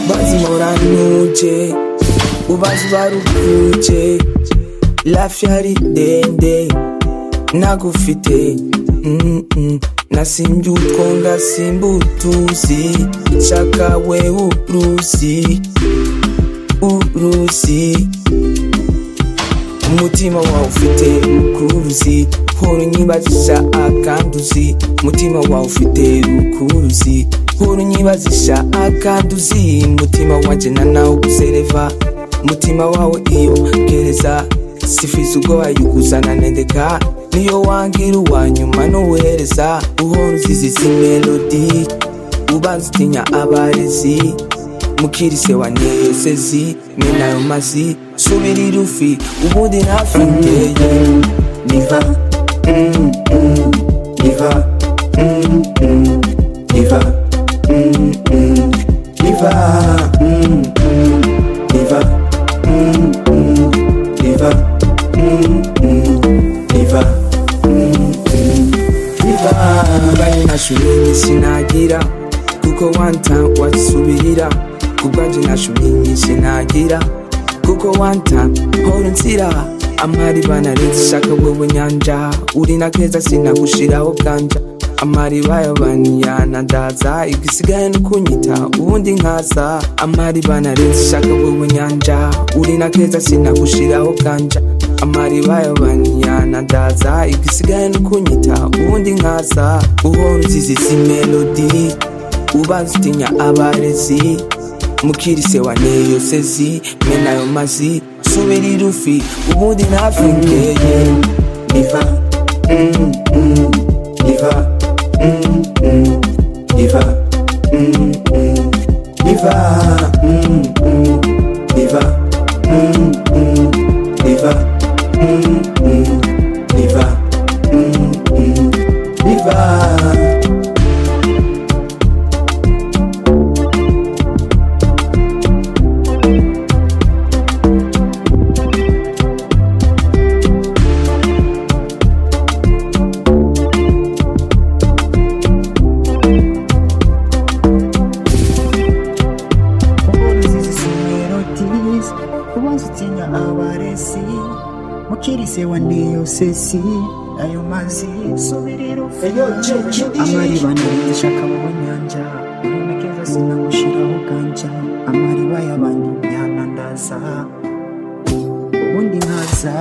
bazimora ntuje ubazi baruvuke lafi hari ndende nagufite mm-mm. nasimbye utwo ngasimba utuzi shaka we uruzi uruzi umutima wawe ufite rukuruzi horo nyibazisha akanduzi umutima wawe ufite rukuruzi horo nyibazisha akanduzi umutima wanjye na nawe uguzereva umutima wawe iyo gereza sifiza ubwo wayikuzana nendeka niyo wangira uwanyuma nuwereza uhora uzizi izi melodi ubanza utinya abarezi mukirise wa nezezi menayo mazi subira irufi ubundi hafi ndeye niva mm, mm, niva mm, mm, niva mm, mm, niva mm, mm, niva mm, mm, niva mm, mm, niva mm, mm, niva bari nashubiri sinagira kuko wanta wasubirira kubwanjye nashubiri nyinshi nagira kuko one time hora inzira amariba narenze ishaka wowe nyanja uri na keza sinagushiraho bwanja amariba yabanyanandaza igisigaye no kunyita ubundi nkaza amariba narenze ishaka wowe nyanja uri na keza sinagushiraho bwanja amariba yabanyanandaza igisigaye no kunyita ubundi nkaza uhora uzizi izi melodi ubanza utinya abarezi mukirise wa neyo sezi menayo mazi subira irufi ubundi hafi ngeye niva mm, mm, niva mm, mm, niva mm, mm, niva mm, mm, niva mm, mm, niva mm, mm, niva mm, mm, niva sesi ayo mazi subirira amariba nabishaka mu nyanja urimekeza sinagushiraho ganja amariba y'abantu yanandaza ubundi nkaza